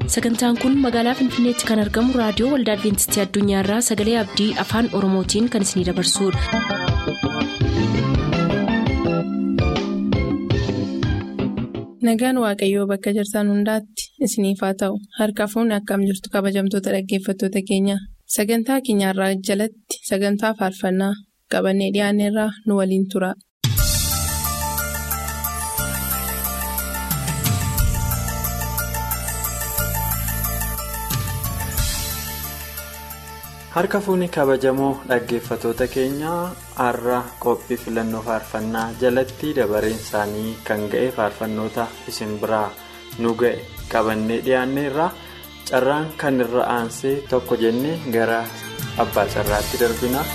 sagantaan kun magaalaa finfinneetti kan argamu raadiyoo waldaa adventistii addunyaarraa sagalee abdii afaan oromootiin kan isinidabarsudha. nagaan waaqayyoo bakka jirtan hundaatti isiniif haa ta'u harka fuunni akkam jirtu kabajamtoota dhaggeeffattoota keenya sagantaa keenyarraa jalatti sagantaa faarfannaa qabannee dhiyaanneerraa nu waliin tura. harka fuunni kabajamoo dhaggeeffatoota keenyaa har'a qophii filannoo faarfannaa jalatti dabareen isaanii kan ga'e faarfannoota isin biraa nu ga'e qabannee dhiyaanneerra carraan kan irra aansee tokko jennee gara abbaa carraatti darbina.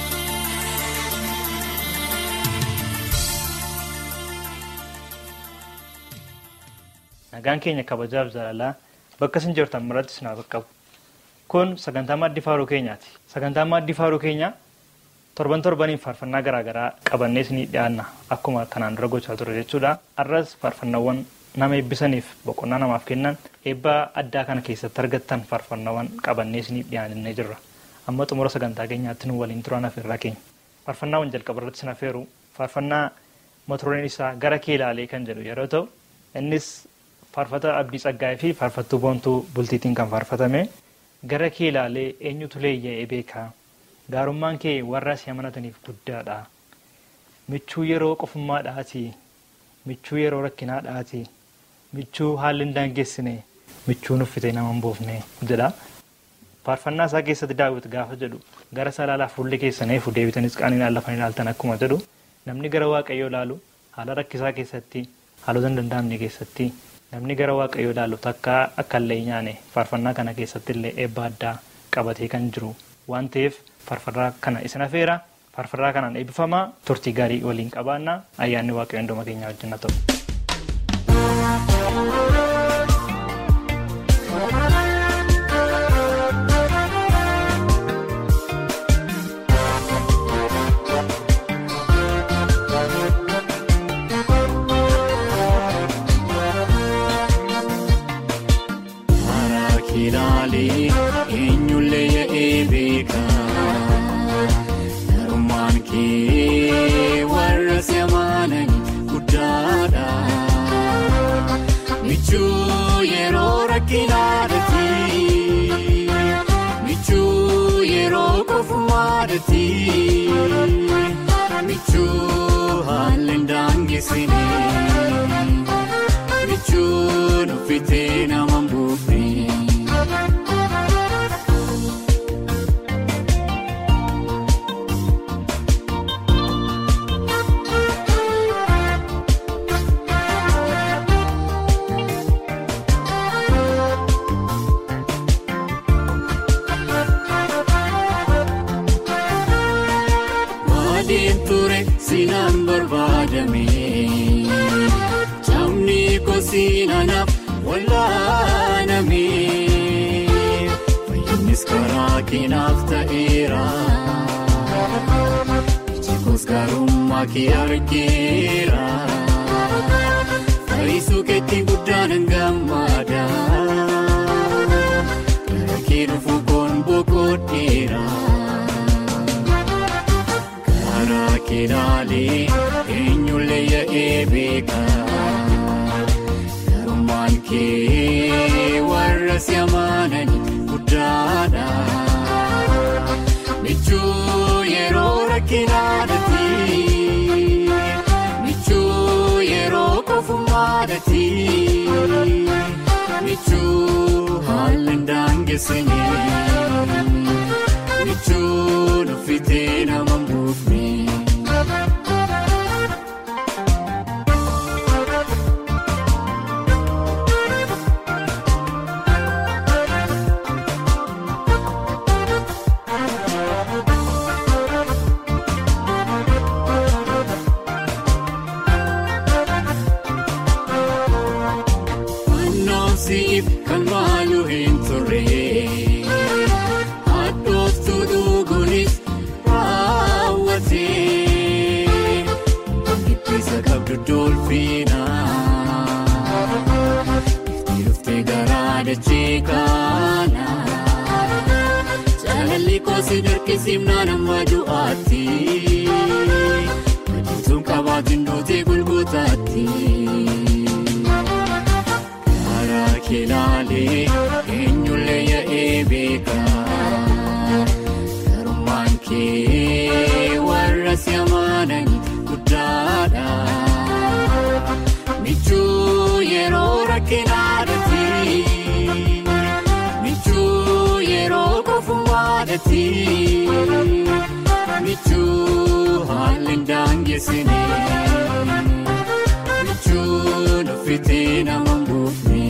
nagaan keenya kabajaaf jaalalaa bakka isin jirtan maratti isin haa qabu. kun sagantaa maaddii faaruu keenyaati sagantaa maaddii faaruu keenyaa torban torbaniif faarfannaa garaagaraa qabannee isinii dhiyaanna akkuma kanaan dura gochaa ture jechuudha har'as faarfannaawwan nama eebbisaniif boqonnaa namaaf kennan eebbaa addaa kana keessatti argattan faarfannaawwan qabannee isinii dhiyaannee jirra amma xumura sagantaa keenyaatti nu waliin turaan afeerraa keenya faarfannaawwan jalqaba irratti isin afeeru faarfannaa mata-dureen isaa gara kee ilaalee kan jedhu yeroo ta'u innis faarfata abdii tsaggaa'ee fi faarfattuu boontuu bultiitiin kan faarfatame. gara kee ilaalee eenyutu leeyya'ee beekaa gaarummaan kee warra si amanataniif guddaadha michuu yeroo qofummaadhaati michuu yeroo rakkinaadhaati michuu haalli hin daangeessine michuu nuffitee nama hin boofne jedha faarfannaa isaa keessatti daawwit gaafa jedhu gara salaalaa fuulli keessaneefu deebitanis qaaniin lafan ilaaltan akkuma jedhu namni gara waaqayyoo ilaalu haala rakkisaa keessatti haalota hin danda'amne keessatti. namni gara waaqayyoo ilaalu takka akka illee nyaane faarfannaa kana keessatti illee eebba addaa qabatee kan jiru waan ta'eef faarfannaa kana isin afeera faarfannaa kanaan eebbifamaa turtii gaarii waliin qabaannaa ayyaanni waaqayyoo hunduma keenyaa wajjin haa ta'u. Michuu haalli daangeessine michuu nuffitee nama mbuufne. Sinaan barbaadame camni kosiinaanaaf wallaaname fayyinnis karaa keenaaf ta'eera ijjikoos gaarummaa kee argeera fayyisuu keetti guddaan gammada gara kee dhufu koon boqodheera. Keenaalee eenyullee yaa'ee beekaa garummaan kee warra si amanan guddaadha. Michuu yeroo rakkinaadhaati michuu yeroo qofummaadhaati michuu haalli daangeessine michuu nuffitee nama mbuufne. Kan maaluu hin turre haadhooftu dhuguunis raawwatee giddisa qabdu dolfiina itti dhuftee garaa dachee kana jaalalli koosi dirqisiifnaan amma du'aatti madiituun qabaatiin dootee gulgutaatti karaa keelaalee eenyullee yaa'ee beeka garummaan kee warra si amanan guddaadha. Michuu yeroo rakkinaadhaati michuu yeroo kofumaadhaati michuu haalli daangesine michuu nuffitee nama buufne.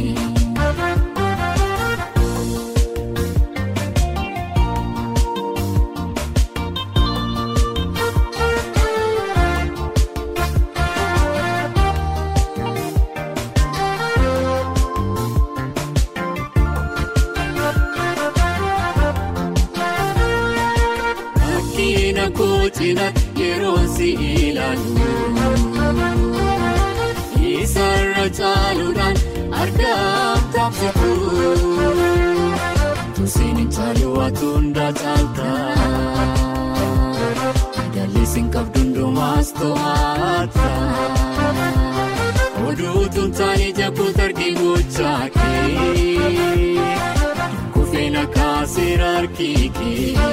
Akkiina kootina yeroo si ilaalu Isarra caaluudhaan argaam taasisu Tusiin hin caalu waatu hundaa caalta Madaalliin qabdu hundumaas to'ata Oduutuun taa'ee jabbuutu argee gochaa kee Kufeena kaaseera harkii kee.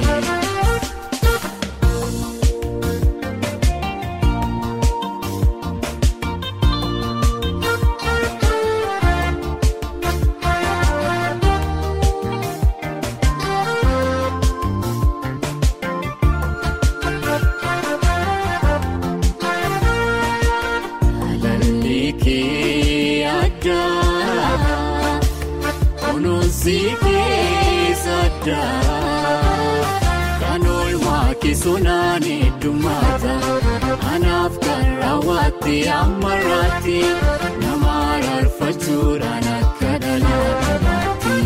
Alalli kee addaa kunuunsi keessa addaa kan oolmaa keessonaan heddummaata anaaf kan raawwatte ammarraatti nama araarfachuudhaan akka dhalaataatti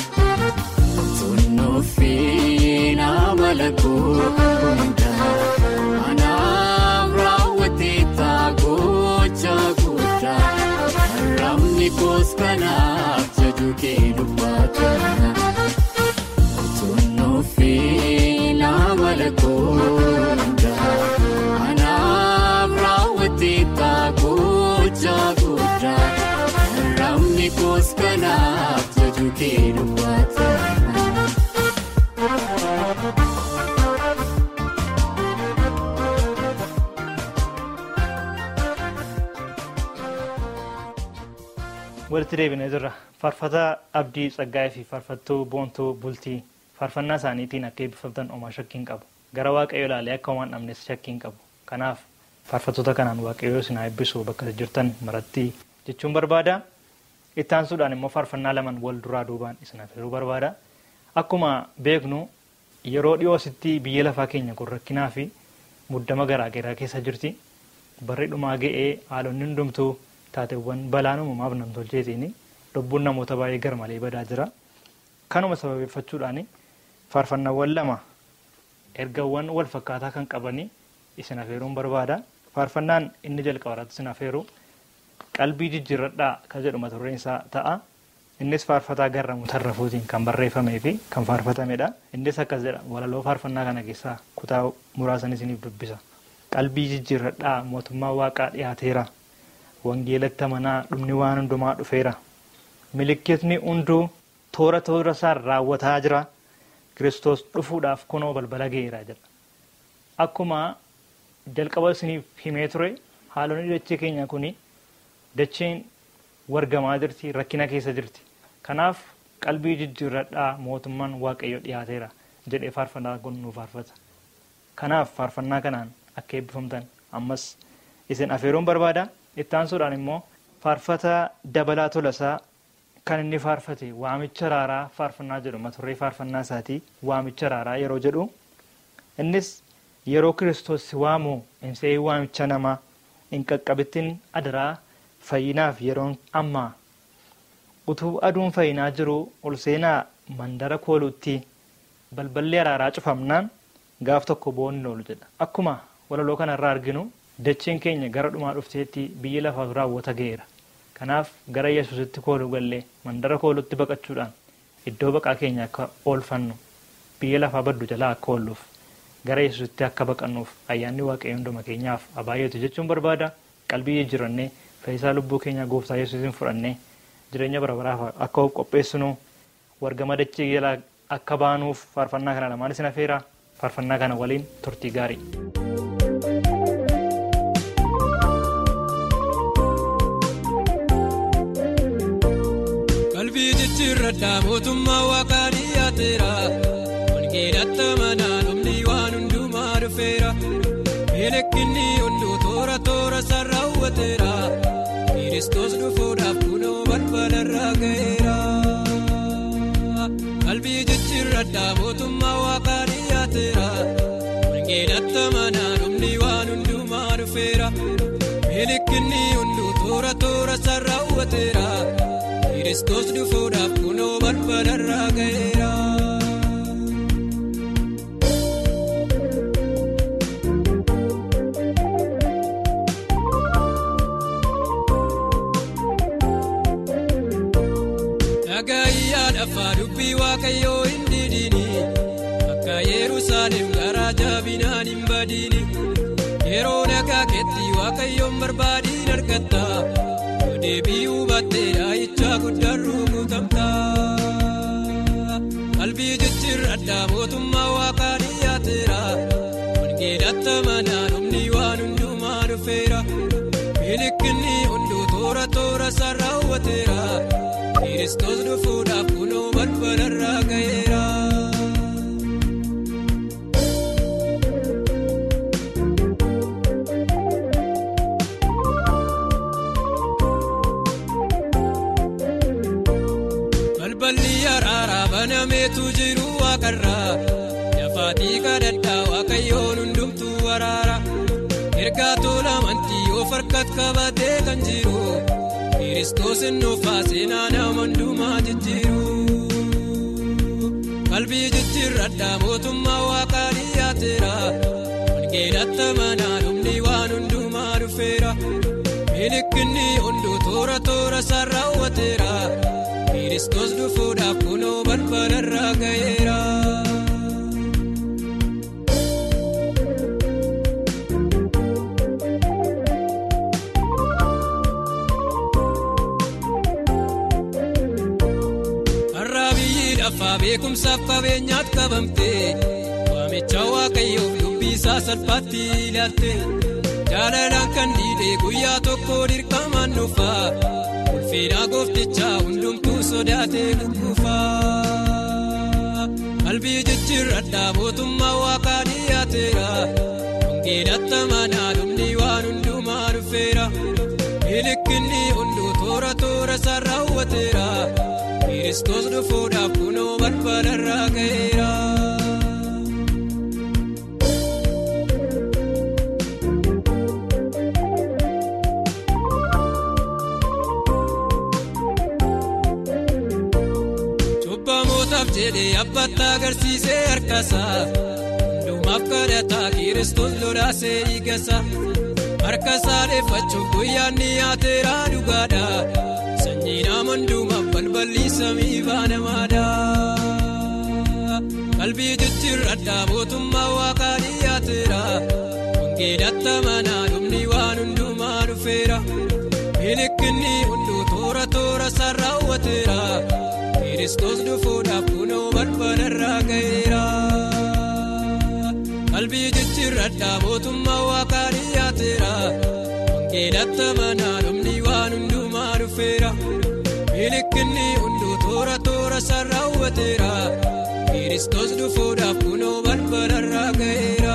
tunnuufii nama lakkoo hundaa anaaf raawwatte taagocha guddaa haramni koos kanaaf jaju kee dubbata. Tunnuufii nama lakkoofda anaaf raawwatte taagocha guddaa haramni koos kanaaf jaju kee dubbata. walitti deebinee jirra faarfataa abdii tsaggaa'ee fi faarfattuu boontuu bultii faarfannaa isaaniitiin akka eebbifamtan omaa shakkiin qabu gara waaqayyo ilaalee akka homaan dhabnes shakkiin qabu kanaaf faarfattoota kanaan waaqayyo isin haa eebbisu bakka jirtan maratti jechuun barbaada itti aansuudhaan immoo faarfannaa laman wal duraa duubaan isin affeeruu barbaada akkuma beeknu yeroo dhiyoositti biyya lafaa keenya kun rakkinaa fi muddama garaagaraa keessa jirti barri dhumaa ga'ee haalonni hundumtuu taateewwan balaan uumamaaf namtolcheetiin lubbuun namoota baay'ee garmalee badaa jira. Kanuma sababeeffachuudhaan faarfannaawwan lama ergawwan wal fakkaataa kan qabanii isin afeeruun barbaada. Faarfannaan inni jalqabarratti isin afeeru qalbii jijjiirradhaa kan jedhu mata dureen isaa ta'a. Innis faarfataa garramuu tarrafuutiin kan barreeffamee fi kan faarfatamedha. Innis akkas jedha walaloo faarfannaa kana keessaa kutaa muraasan isiniif dubbisa. Qalbii jijjiirradhaa mootummaa waaqaa dhiyaateera. wangeelatti amanaa dhumni waan hundumaa dhufeera milikkitni hunduu toora toora isaan raawwataa jira kiristoos dhufuudhaaf kunoo balbala ga'eera jedha akkuma jalqaba isiniif himee ture haalonni dachee keenya kuni dacheen wargamaa jirti rakkina keessa jirti kanaaf qalbii jijjiirradhaa mootummaan waaqayyo dhiyaateera jedhee faarfannaa kun nu faarfata kanaaf faarfannaa kanaan akka eebbifamtan ammas isin afeeruun barbaada itti aansuudhaan immoo faarfata dabalaa tolasaa kan inni faarfate waamicha raaraa faarfannaa jedhu mata duree faarfannaa isaatii waamicha raaraa yeroo jedhu innis yeroo kiristoos si waamu hin se'ii waamicha namaa hin qaqqabittin adaraa fayyinaaf yeroon ammaa utuu aduun fayyinaa jiru ol seenaa mandara kooluutti balballi araaraa cufamnaan gaaf tokko boonni oolu jedha akkuma walaloo kanarraa arginu dacheen keenya gara dhumaa dhufteetti biyyi lafaa raawwata ga'eera kanaaf gara yesuusitti kooluu gallee mandara koolutti baqachuudhaan iddoo baqaa keenya akka oolfannu biyya lafaa baddu jalaa akka oolluuf gara yesuusitti akka baqannuuf ayyaanni waaqayyo hunduma keenyaaf abaayeetu jechuun barbaada qalbii jijjiirannee fayyisaa lubbuu keenya gooftaa yesuusiin fudhannee jireenya bara baraaf akka of qopheessinu wargama dachee jalaa akka baanuuf faarfannaa kana lamaan isin afeera faarfannaa kana waliin turtii gaarii. qalbii jijjiirradhaa mootummaa waaqaa dhiyaateera wangeelatti amanaa dhumni waan hundumaa dhufeera miidhagni hunduu toora toora isaa raawwateera kiristoos dhufuudhaaf kunoo balbalarraa ga'eera qalbii jijjiirradhaa mootummaa waaqaa dhiyaateera wangeelatti amanaa dhumni waan hundumaa dhufeera miidhagni hunduu toora toora isaa raawwateera. Kiristoos dhufuudhaaf kunoo balbalarraa ga'eera. Dhagaayyaa lafaa dubbii waaqayyoo hin didini akka Yerusaalem garaa jabinaan hin badini yeroo nagaa keetti waaqayyoon barbaadiin argatta. deebii hubattee dhaayichaa guddaan rukutamtaa qalbii jijjiirradhaa mootummaa waaqaa dhiyaateera wangeelatti amanaa dhumni waan hundumaa dhufeera miidhagni hunduu toora toora isaa raawwateera kiristoos dhufuudhaaf kunoo balbalarraa ga'eera. banameetu jiru waaqarraa dafaatii kadhadhaa waaqayyoon hundumtuu waraara ergaa tola amantii of harkatti qabatee kan jiru kiristoos nuufaa seenaa nama hundumaa jijjiiru qalbii jijjiirradhaa mootummaa waaqaa dhiyaateera wangeelatti amanaa dhumni waan hundumaa dhufeera miidhagni hunduu toora toora isaa raawwateera. Kiristoos dhufuudhaaf kunoo balbalarraa ga'eera. Har'a biyyi lafaa beekumsaaf qabeenyaatti qabamte waamicha waaqayyoof dubbii isaa salphaatti ilaalte jaalalaan kan dhiidhee guyyaa tokko dirqamaan dhufaa. Ulfina gooftichaa hundumtuu sodaatee gugguufaa. Qalbii jijjiirradhaa mootummaa waaqaa dhiyaateera. Wangeelatti amanaa dhumni waan hundumaa dhufeera. Miidhagni hunduu toora toora isaa raawwateera. Kiristoos dhufuudhaaf kunoo balbalarraa ga'eera. jedhee abbaatti agarsiisee harkasaa hundumaaf kadhataa kiristoos lolaasee dhiigasa harkasaa dheeffachuuf guyyaan dhiyaateera dhugaadha sanyii nama hundumaaf balballi samii baanamaadha qalbii jijjiirradhaa mootummaa waaqaa dhiyaateera wangeelatti amanaa dhumni waan hundumaa dhufeera miidhagni hunduu toora toora isaa raawwateera. Kiristoos dhufuudhaaf kunoo balbalarraa ga'eera. Qalbii jijjiirradhaa mootummaa waaqaa dhiyaateera. Wangeelatti amanaa dhumni waan hundumaa dhufeera. Miidhagni hunduu toora toora isaa raawwateera. Kiristoos dhufuudhaaf kunoo balbalarraa ga'eera.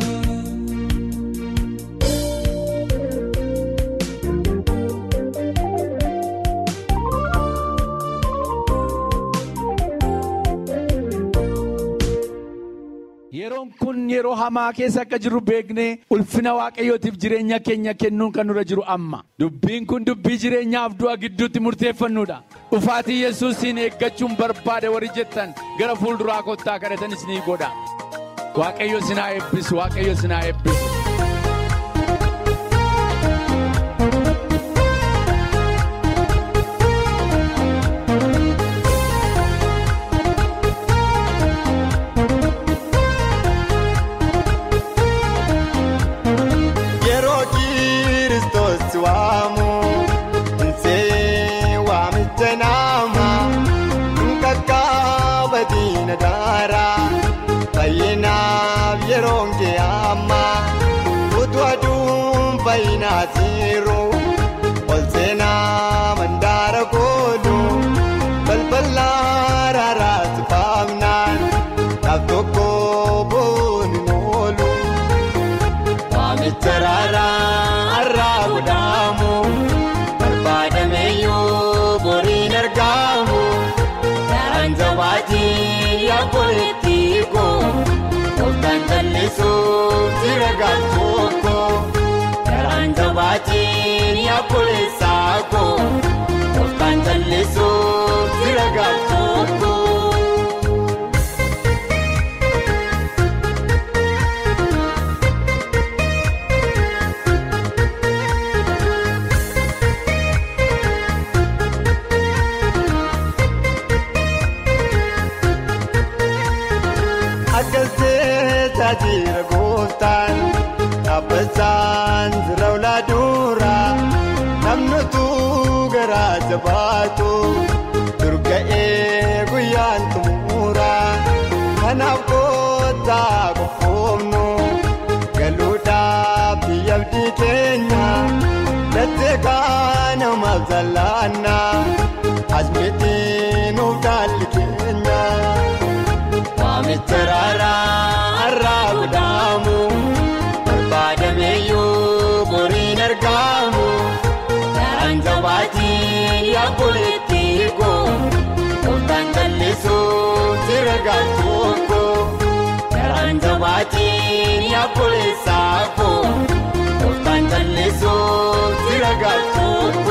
Yeroon kun yeroo hamaa keessa akka jirru beeknee ulfina waaqayyootiif jireenya keenya kennuun kan nurra jiru amma. Dubbiin kun dubbii jireenyaaf du'a gidduutti murteeffannudha. Dhufaatii yesuusiin eeggachuun barbaada warri jettan gara fuulduraa kottaa kadhatanis ni godha. Waaqayyo sinaa eebbisu, waaqayyo sinaa eebbisu. qullaa raaraatti faamnaan dhaab tokko booni moolu waamicha raaraa har'aa godhaamu barbaadameyyuu boriin argamu daraan jabaatii yaabboleetti koo kooftaan jallisuuf jira gaachoko daraan jabaatii yaabboleessaa koo kooftaan jallisuuf jira gaachoko. Akkas jecha jira gooftaan dhaabbachaan jira ulaa dura namnutu garaa jabaatu durga'ee guyyaan xumura kanaaf kootaa qofoomnu galuudhaaf biyya abdii keenya lattee kaanamaaf jallaanna asmitiin nuuf dhaalli keenya. Waamicha raaraa har'aa godhaamu barbaadameyyuu boriin argamu daraan jabaatiin yaabboleetti koo kooftaan jallisuuf jira gaachoko daraan jabaatiin yaabboleessaa koo kooftaan jallisuuf jira gaachoko.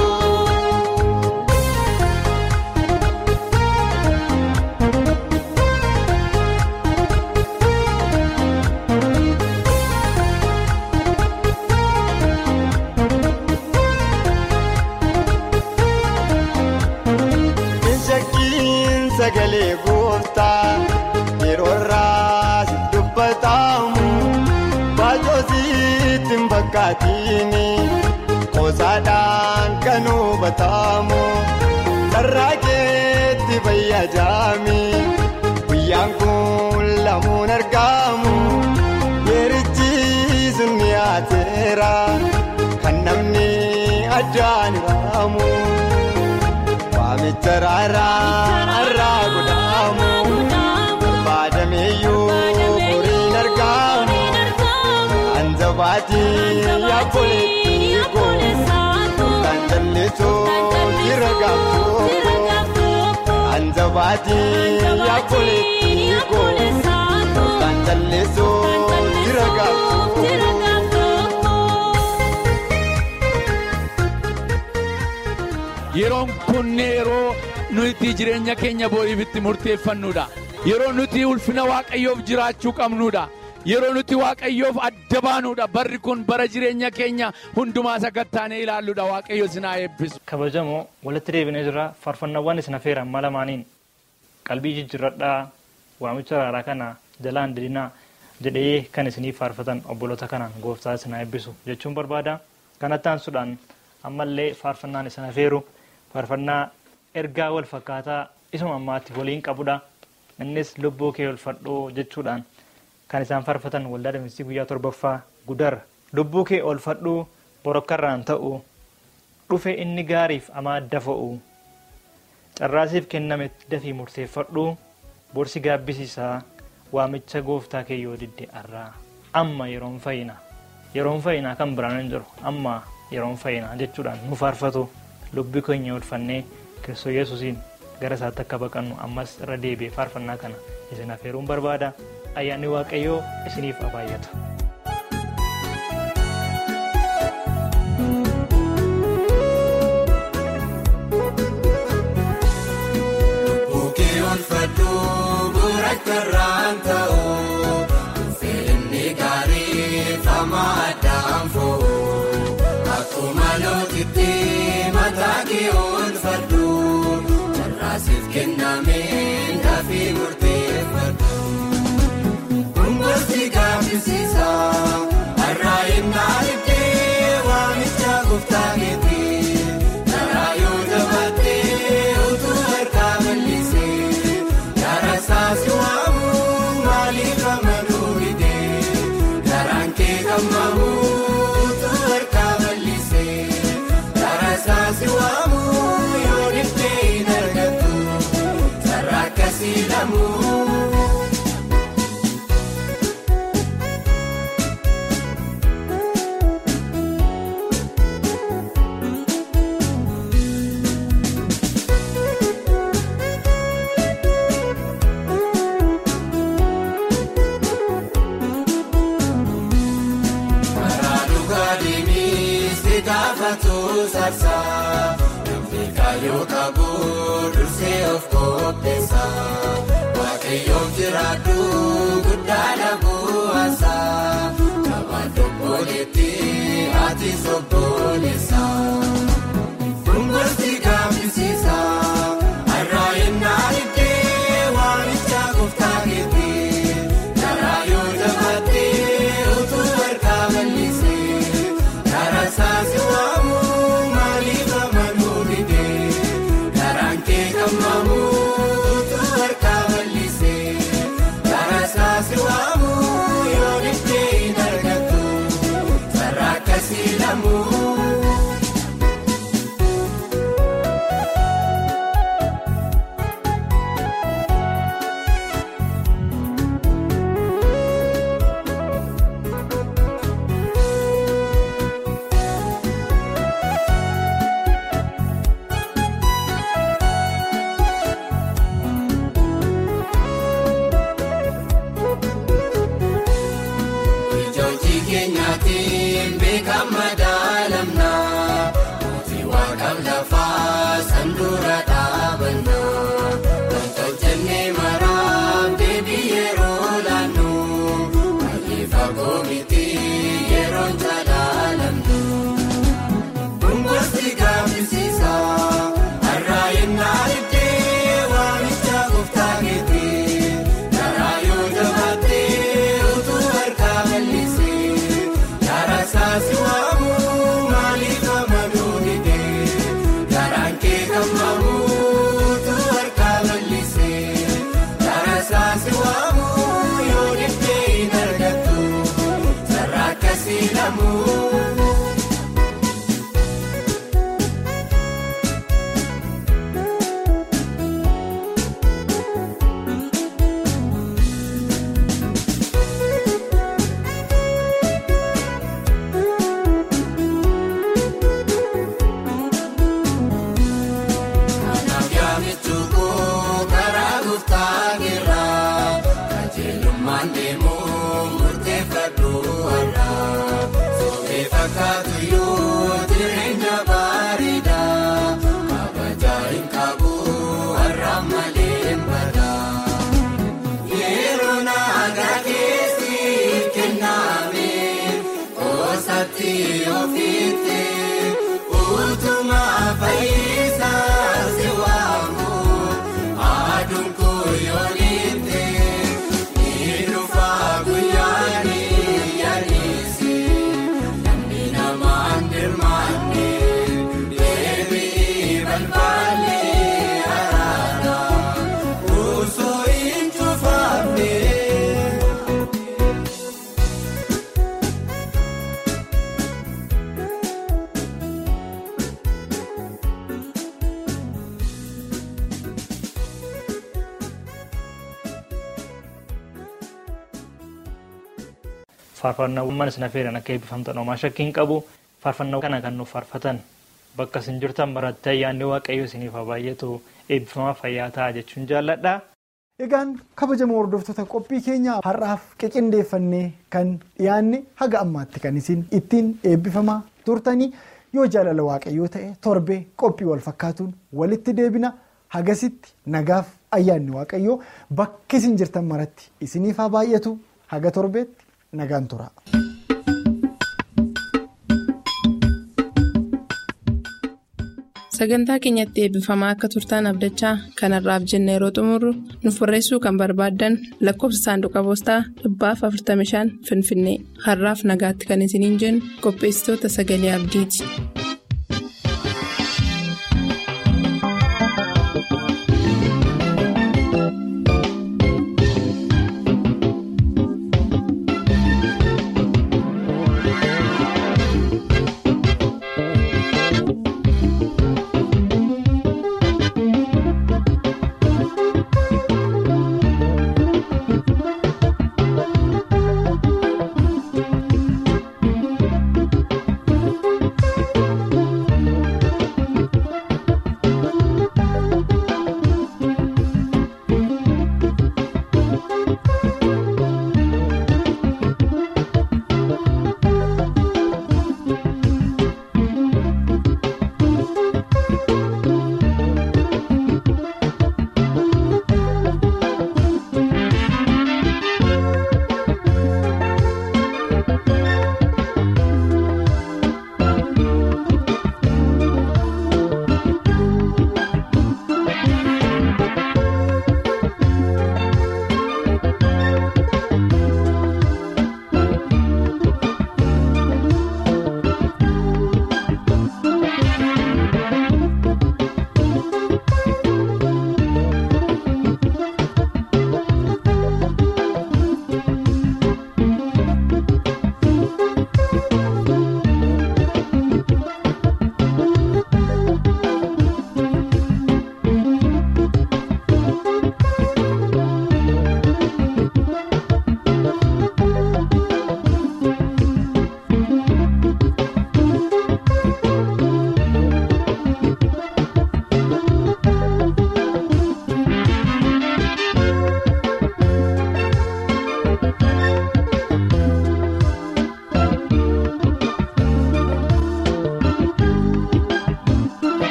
Shakkiin sagalee gooftaa yeroo irraa si dubbatamu baajoo sitti hin fakkaatini qoosaadhaan kan hubatamu sarara keetti fayyadami guyyaan kun lamuun argamu yeerichi sun dhiyaateera kan namni addaan hiraamu. Waamicha raaraa har'aa godhaamu barbaadameyyuu boriin argamu kan jabaatiin yaabboleetti koo kan jallisuuf jira gaachoko kan jabaatiin yaabboleetti koo kan jallisuuf jira gaachoko. Yeroon kun yeroo nuti jireenya keenya boriif itti murteeffannudha. Yeroo nuti ulfina waaqayyoof jiraachuu qabnudha. Yeroo nuti waaqayyoof adda baanudha. Barri kun bara jireenya keenya hundumaa sakattaanee ilaalludha. Waaqayyo sinaa eebbisu. kabajamoo walitti deebinee jira faarfannaawwan isin affeeran lamaaniin qalbii jijjiirradhaa waamicha raaraa kana jalaan didinaa jedhee kan isiniif faarfatan obboloota kanaan gooftaa isin eebbisu jechuun barbaada kanatti aansuudhaan ammallee faarfannaan isin affeeru faarfannaa ergaa wal fakkaataa isuma ammaatti waliin qabudha innis lubbuu kee olfadhoo jechuudhaan kan isaan faarfatan waldaa Adventistii guyyaa torbaffaa gudar lubbuu kee olfadhuu borokkarraan ta'u dhufe inni gaariif amaadda fo'u carraasiif kenname dafii murteeffadhu borsi gaabbisiisaa waamicha gooftaa kee yoo didde arraa amma yeroon fayyina yeroon fayyinaa kan biraan hin jiru amma yeroon fayyinaa jechuudhaan nu faarfatu lubbi keenya olfannee kiristoos yesuusiin gara isaatti akka baqannu ammas irra deebi'ee faarfannaa kana isin affeeruun barbaada ayyaanni waaqayyoo isiniif abaayyata. Bukkee olfadhuu burakkarraan ta'u Feenni gaarii fama addaan fo'u Akkuma lootitti mataa kee olfadhuu Carraasiif kennameen dafii murteeffadhu Kungosti gaaffisiisa har'aa innaa iddee waamicha gooftaa keetii Karaa yoo jabaatee utuu harkaa bal'isee Gara saasi waamu maaliif amaduu hidhee Garaan kee gammamu utuu harkaa bal'isee Gara saasi waamu yoo dhiftee hin argattu Kaayyoo qabu dursee of qopheessa. Waaqayyoon jiraadhu guddaadha bu'aasa. Kabaan tokkoleetti ati sobboleessa. Kungosti gaafisiisa. Har'aa yennaa iddee waamicha gooftaa keetti. Karaa yoo jabaatee utuu harkaa bal'isee. Karaa saasi waamu maaliif amanuu didee. Karaan kee gammamu utuu harkaa bal'isee. Karaa saasi waamu yoo dhibbee hin argattu. Sarara akkasii lamuu. Ijoojii keenyaatiin beekama daalamna. Mootii waaqaaf lafaa sanduura dhaabanna. Wanta hojjennee maraaf deebii yeroo laannu. Baay'ee fagoo miti yeroon jaalaalamnu. Kungosti gaafisiisa. Har'aa yennaa iddee waamicha gooftaa keetti. Karaa yoo jabaatee utuu harkaa bal'isee. Karaa saasi waamu maaliif amanuu didee. Karaan kee gammamu utuu harkaa bal'isee. Karaa saasi waamu yoo dhibbee hin argattu. Sarara akkasii lamuu. Kanaaf yaamichukuu karaa gooftaa keerraa qajeelummaan deemuu murteeffadhu har'aa soofee fakkaatu yoo jireenya bareedaa kabajaa hin qabu har'aa malee hin badaa yeroo naagaa keessi kenname koosatti ofiitti utuma fayyisaa si waamu aduun kuyyoonitti ni dhufa guyyaani yaadisi namni namaan dirmaanne deebii balbaalli araara osoo hin cufaamne. faarfannaawwan isin affeeran akka eebbifamtan homaa shakkiin qabu faarfannaa kana kan nuuf faarfatan bakka isin jirtan maratti ayyaanni waaqayyo isiniif haa baay'atu eebbifamaa fayyaa ta'a jechuun jaalladha. Egaan kabajamoo hordoftoota qophii keenya har'aaf qiqindeeffannee kan dhiyaanne haga ammaatti kan isin ittiin eebbifamaa turtanii yoo jaalala waaqayyoo ta'e torbee qophii wal fakkaatuun walitti deebina hagasitti nagaaf ayyaanni waaqayyoo bakka isin jirtan maratti isiniif haa baay'atu haga torbeetti nagaan tura. Sagantaa keenyatti eebbifamaa akka turtaan abdachaa kanarraaf jenna yeroo xumurru nuuf barreessuu kan barbaaddan lakkoofsa saanduqa poostaa dhibbaaf 45 Finfinnee har'aaf nagaatti kan isiniin jennu qopheessitoota sagalee abdiiti.